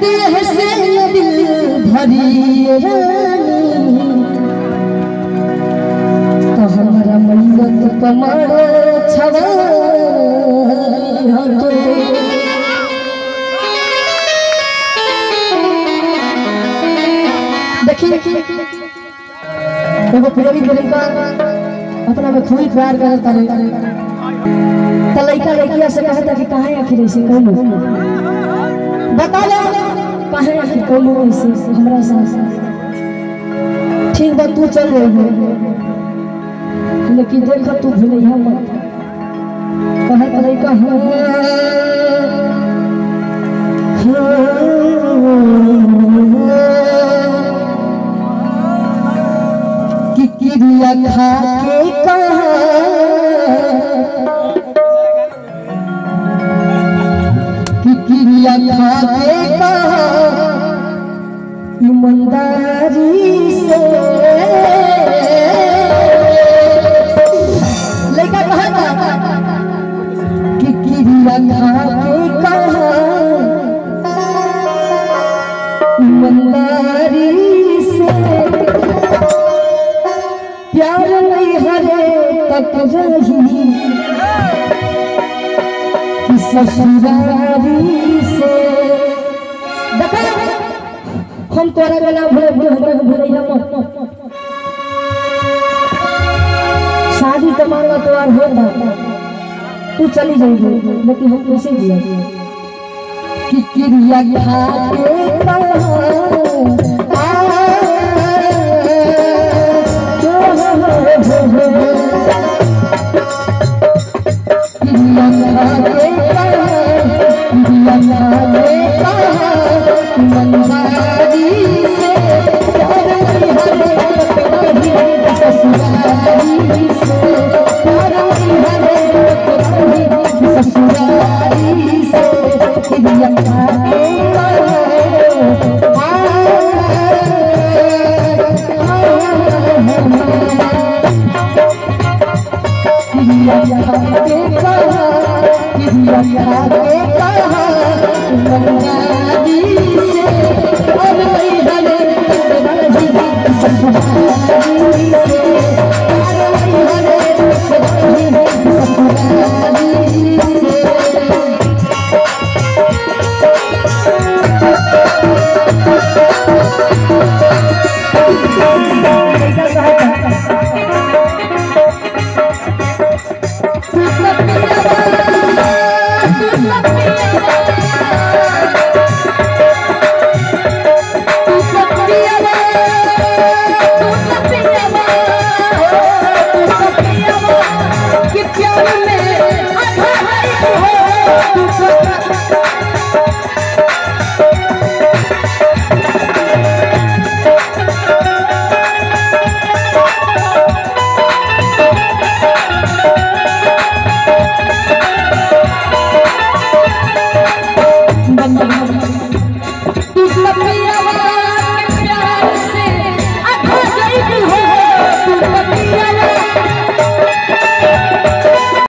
देह से न दिल भरी रानी तो हमारा मैयत कमर छवा तो देखिए एगो प्रेमी प्रेमिका अपना में खूब प्यार करता रहे त लइका लइकिया से कहता कि काहे आखिर ऐसे कहलो बता ले काहे आखिर कहलो ऐसे हमरा साथ ठीक बा तू चल रही लेकिन देख तू भूलिया मत कहत लइका हाँ कि किरिया खा के कहा कि किरिया खा के कहा ईमानदारी से लड़का कहा था कि किरिया खा के कहा ईमानदारी से प्यार नहीं हरे तक रही कि ससुरारी से देखा हम तोरा के नाम भूले भूले हमरा के भूले हम शादी तो मांगा तो यार होता तू चली जाएगी लेकिन हम कैसे जिया कि क्रिया खा के कहा कि प्यार में अधा है हो